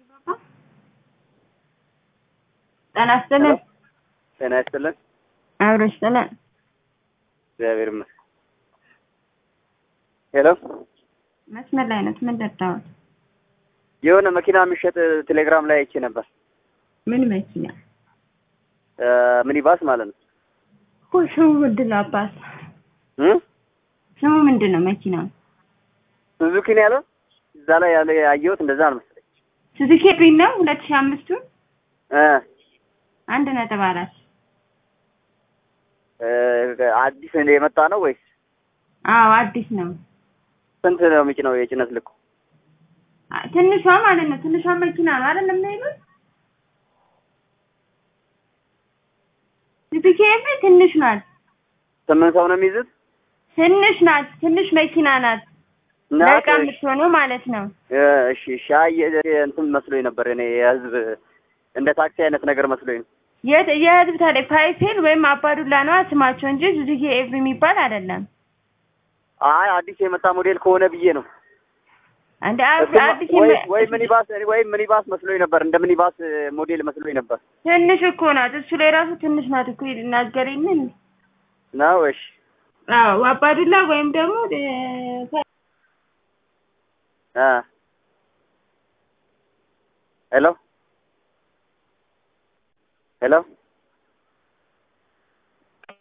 ጤና ይስጥልን። ጤና ይስጥልን። አብሮ ይስጥልን። እግዚአብሔር ይመስገን። ሄሎ መስመር ላይ ነው። ምን ደርዳዎት? የሆነ መኪና የሚሸጥ ቴሌግራም ላይ አይቼ ነበር። ምን መኪና? ሚኒባስ ማለት ነው። እኮ ስሙ ምንድን ነው አባት? እ ስሙ ምንድን ነው መኪናው? ሱዙኪ ነው ያለው። እዛ ላይ ያለ ያየሁት እንደዛ ነው መሰለኝ። ሱዙኪ ብሪን ነው ሁለት ሺህ አምስቱ እ አንድ ነጥብ አራት እ አዲስ እንደ የመጣ ነው ወይስ አዎ አዲስ ነው። ስንት ነው የሚጭነው የጭነት ልኩ? አ- ትንሿ ማለት ነው። ትንሿ መኪና ነው አይደለም የሚሉት ሱዙኪ ብሪ ትንሽ ናት። ስምንት ሰው ነው የሚይዙት? ትንሽ ናት። ትንሽ መኪና ናት። ናት? ለዕቃ የምትሆነው ማለት ነው። እ እሺ እሺ። አይ የ- እንትን መስሎኝ ነበር እኔ የህዝብ እንደ ታክሲ አይነት ነገር መስሎኝ ነው። የት- የህዝብ ታዲያ ፓይፔል ወይም አባዱላ ነዋ ስማቸው እንጂ ሱዙኪ ኤቭሪ የሚባል አይደለም። አይ አዲስ የመጣ ሞዴል ከሆነ ብዬ ነው። እንደ አብ- እሱማ አዲስ ወይ የመ- ወይ ሚኒባስ ወይ ሚኒባስ መስሎኝ ነበር። እንደ ሚኒባስ ሞዴል መስሎኝ ነበር። ትንሽ እኮ ናት። እሱ ላይ ራሱ ትንሽ ናት እኮ ይናገር የለን ነው እሺ። አዎ አባዱላ ወይም ደግሞ እ፣ እ ሄሎ ሄሎ